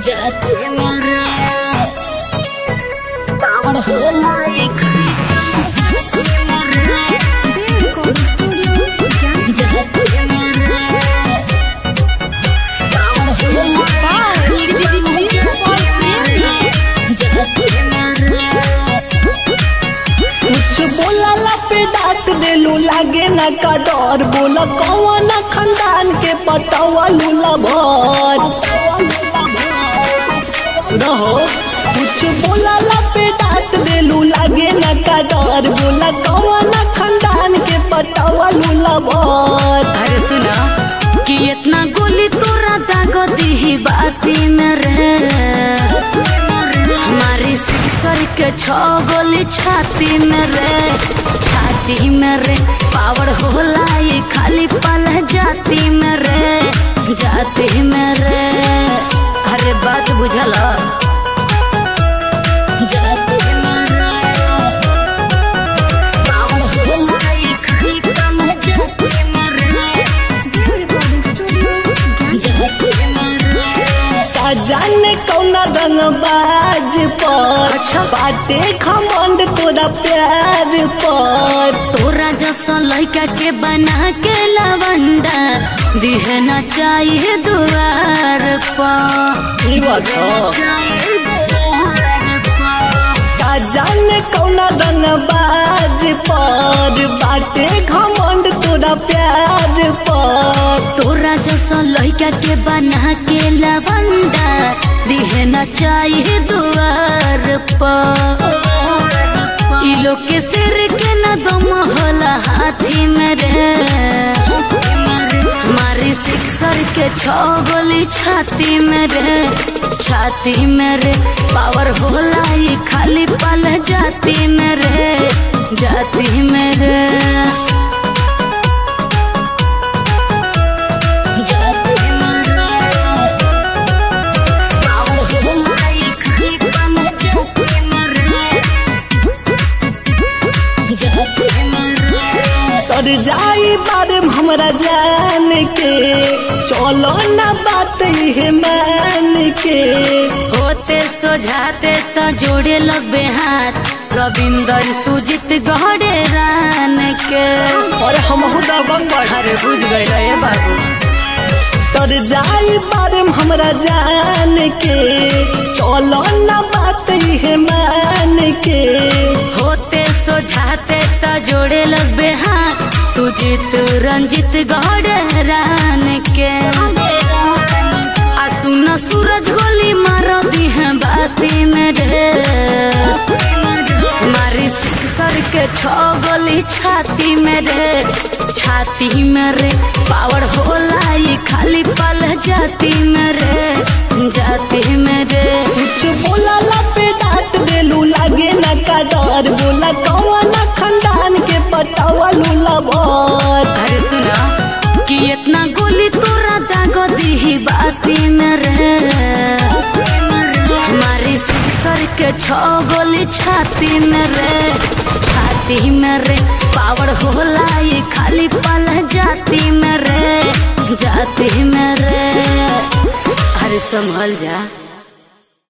जाते मेरे कावड़ होला एक जाते मेरे कावड़ होला जाते मेरे कुछ बोला पे डांट देलू लागे ना का डर बोला कौन खानदान के पटवा लूला भर रहो कुछ बोला पे डांट देलू लागे ना का डर बोला कौन खानदान के पटवा लूला भर अरे सुना कि इतना गोली तोरा दागो दी बाती में रे हमारी सिक्सर के छो गोली छाती में रे छाती में रे पावर होला ये खाली पल जाती में रे जाती में रे अरे बात बुझल जाती में रे पावर होला ये खाली पल जाती में रे जाती में रे का जाने कौना रंग बाज पर अच्छा। बाटे खमंड तोरा प्यार पर तोरा जैसा लड़का के बना के लवंडा दिहे न चाहिए दुआर पर ई बात का जाने कौना रंग बाज पर बाटे घमंड तोरा प्यार पर तोरा जैसा लड़का के बना के लवंडा दिहे न चाहिए दुआर पर ई लोग के सिर के न दम होला हाथी में रे हमारी सिक्सर के छो गोली छाती में रे छाती में रे पावर होला ये खाली पल जाती में रे जाती में रे जाती में रे पावर होला ये खाली पल जाती में रे जाती में रे तर जाई बारे में हमरा जान के चलो ना बात ये मान के होते सोझाते तो जोड़े लगबे हाथ रविंदर सुजित गहरे रान के और हम दबंग अरे बुझ गए रे बाबू तर जाई बारे में हमरा जान के चलो ना बात ये मान के होते सोझाते तो जोड़े लगबे हाथ सुजित रंजित गहरे रान के आ सुन सूरज गोली मारो दी है बाती में रे मारी सर के छो गोली छाती में रे छाती में रे पावर होला ये खाली पल जाती में रे जाती में रे कुछ बोला पे डांट देलू लागे ना का डर बोला कौन खानदान के पटावा लूला भर अरे सुना कि इतना गोली तोरा दागो दी बाती में रे हमारी सिक्सर के छो गोली छाती में रे छाती में रे पावर होला ये खाली पल जाती में रे जाती में रे अरे संभल जा